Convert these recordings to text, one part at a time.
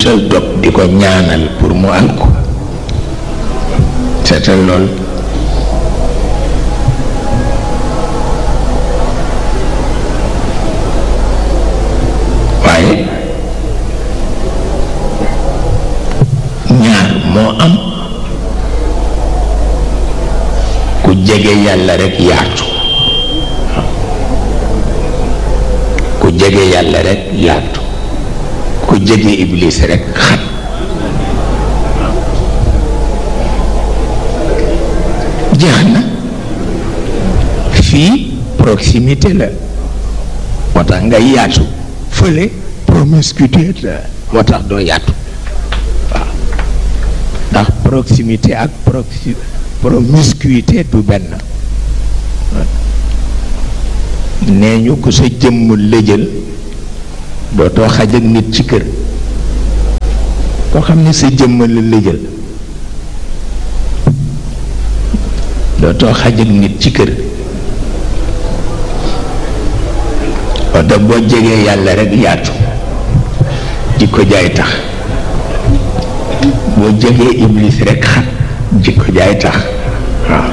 wutal dog di ko ñaanal pour mu alko seetal lool waaye ñaar moo am ku jege yàlla rekk yaatu ku jege yàlla rekk yaatu ku jege iblis rekk xat jeex na fii proximité la moo tax nga yaatu fële promiscuité la moo tax doo yaatu waaw ndax proximité ak proxi promiscuité du benn nee ñu ko sa jëmm lëjël dootoo xaj ak nit ci kër koo xam ne sa jëmm la lëjël dootoo xaj ak nit ci kër oto boo jegee yàlla rekk yaatu jikko jaay tax boo jegee iblis rekk xat jikko jaay tax waaw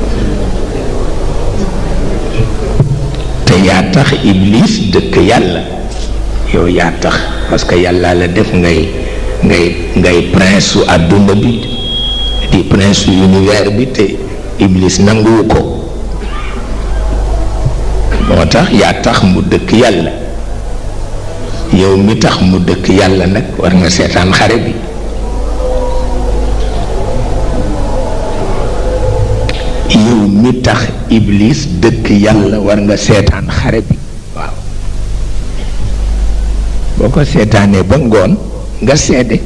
te yaa tax iblis dëkk yàlla yow yaa tax parce que yàlla la def ngay ngay ngay prince su àdduna bi di prince su univers bi te iblis nanguwu ko moo tax yaa tax mu dëkk yàlla yow mi tax mu dëkk yàlla nag war nga seetaan xare bi yow mi tax iblis dëkk yàlla war nga seetaan xare bi waaw boo ko seetaanee ba ngoon nga seede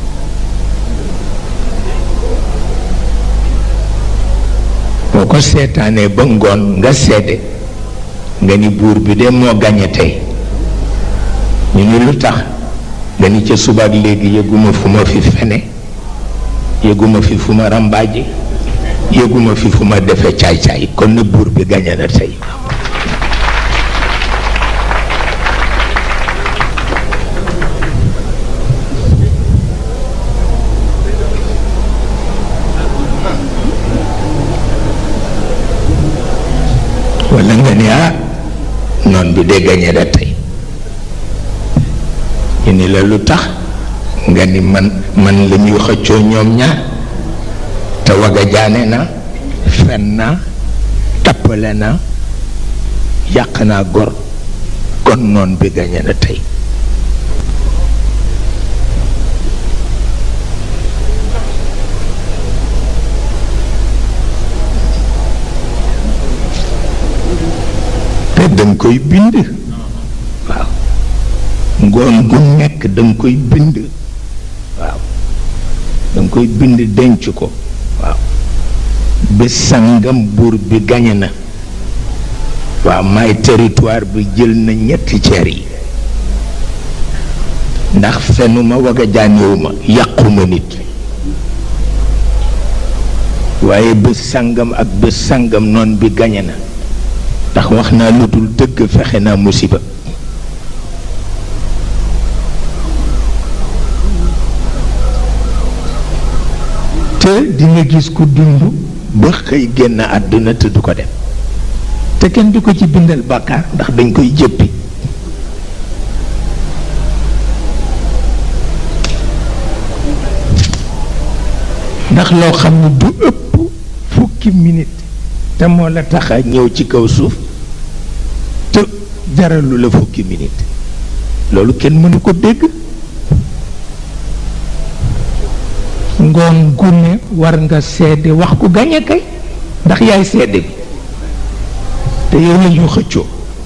boo ko seetaanee ba ngoon nga seede nga ni buur bi de moo gañe tey ñu ni lu tax nga ni ca subaak léegi yëguma fu ma fi fene yëguma fi fu ma rambaaje yëguma fi fu ma defe caay-caay kon na buur bi gañe na tey walla nga ni ah noon bi de gañe na tey ñu ni la lu tax nga ni man man la ñuy xëccoo ñoom ñaar te waga jaane na fen naa tappale na yàq naa gor kon noon bi gañe na tey te danga koy bind waaw ngoon gu nekk danga koy bind waaw danga koy bind denc ko waaw bés sangam buur bi gañe na waaw may territoire bi jël na ñetti ceer yi ndax fenuma waga jaanewuma yàquma nit waaye bés sangam ak bés sangam noon bi gañe na ndax wax naa lu dul dëgg fexe naa musiba te di nga gis ku dund ba xëy génn àdduna te du ko dem te kenn du ko ci bindal bàkkaar ndax dañ koy jëppi ndax loo xam ne du ëpp fukki minute te moo la tax a ñëw ci kaw suuf te jaralu la fukki minute loolu kenn mënu ko dégg ngoon gu ne war nga seede wax ku gañe kay ndax yaay seede bi te yow la ñu xëccoo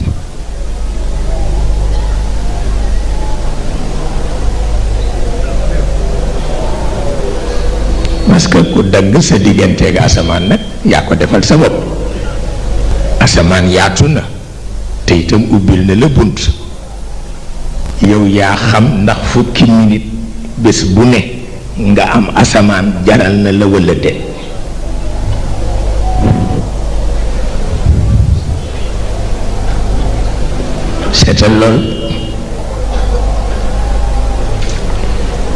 parce que ku dagg sa digganteeg asamaan nag yaa ko defal sa bopp asamaan yaatu na te itam ubbil na la bunt yow yaa xam ndax fukki minute bés bu ne nga am asamaan jaral na la walla de seetal lool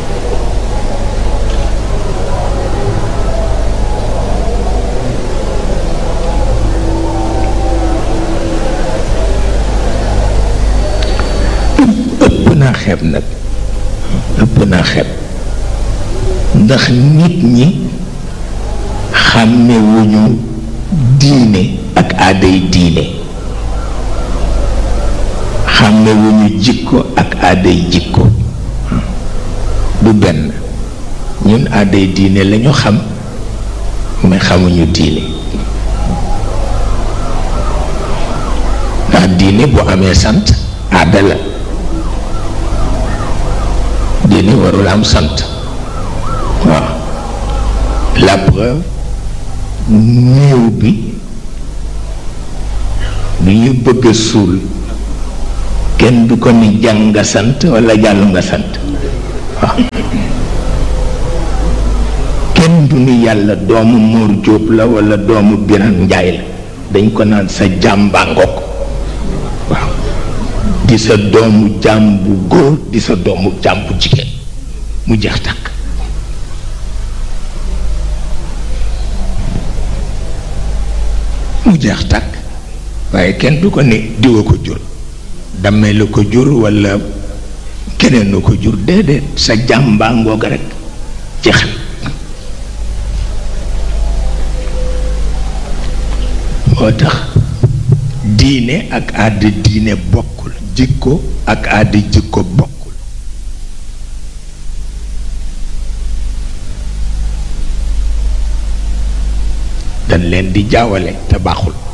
naa xeeb nag ëpp naa xeeb ndax nit ñi xàmmewuñu diine ak aaday diine xàmmewuñu jikko ak aaday jikko du benn ñun aaday diine lañu xam mais xamuñu diine ndax diine bu amee sant aada la diine warul am sant waaw la preuve néew bi bi ñu bëgg a suul kenn du ko ni jàng nga sant walla jàllu nga sant waaw kenn du ni yàlla doomu Mor Jóob la walla doomu Biran Njaay la dañ ko naan sa jàmbaa ngoog waaw di sa doomu jaam bu góor di sa doomu jaam bu jigéen mu jeex tàkk mu jeex tàkk waaye kenn du ko ne diwa ko jur dammee la ko jur walla keneen la ko jur déedéet sa jàmbaa ngoog rekk jeex moo tax diine ak àddi diine bokkul jikko ak àddi jikko bokkul dañ leen di jaawale te baaxul